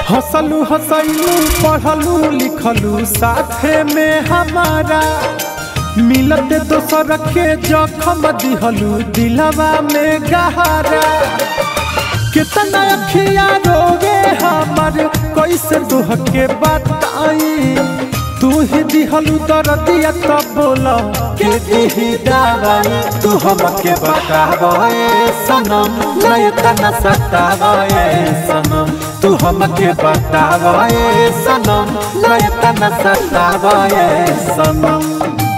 हंसलू हंसलू पढ़लू लिखलू साथे में हमारा मिलते दोसर के जखम दिहलू दिलवा में गहरा कितना अखिया रोवे हमर कैसे दुह के बताई तू ही दिहलू दर्दिया तब बोला के दिही दवाई तू हमके बतावे सनम नहीं तना सतावे सनम तू हमके बतावे सनम नहीं तना सतावे सनम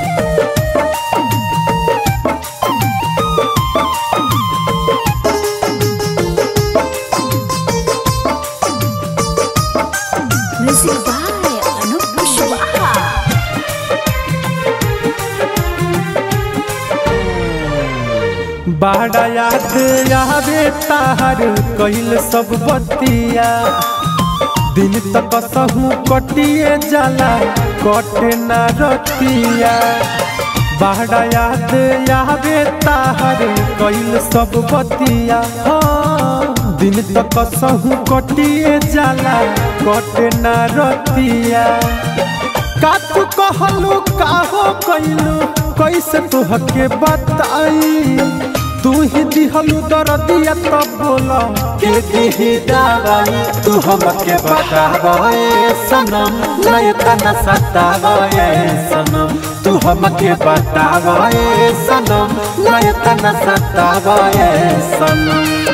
Music by Anup Kushwaha. बाड़ा याद आवे तार कहिल सब बतिया दिन तक सहू कटिए जाला कटे ना रतिया बाड़ा याद आवे तार कहिल सब बतिया हाँ, दिन तक सहू कटिए जाला कटे ना रतिया का तू कहलू काहो कैलू कैसे तुहके बताई तू ही दिहलू दर्दिया तब बोला के दिही दवाई तू हमके बतावे सनम नहीं तना सतावे सनम तू हमके बतावे सनम नहीं तना सतावे सनम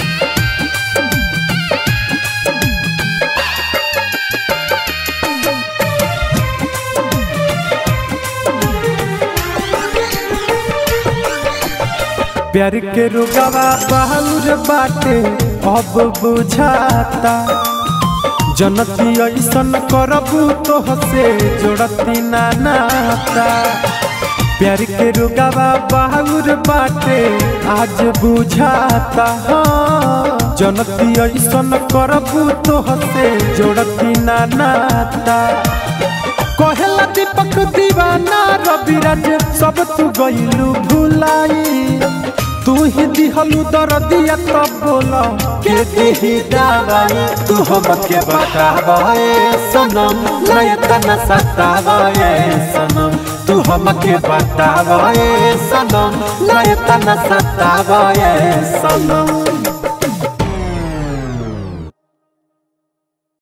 प्यार के रुगवा बहुर बाटे अब बुझाता जनती ऐसन करबू तो हसे जोड़ती ना नाता प्यार के रुगवा बहुर बाटे आज बुझाता हाँ जनती ऐसन करबू तो हसे जोड़ती ना नाता कहेला दीपक दीवाना रविराज सब तू गईलू भुलाई तू ही दिहलू दर्दिया तब बोला के दिही दवाई तू हमके बतावे सनम नहीं तना सतावे सनम तू हमके बतावे सनम नहीं तना सतावे सनम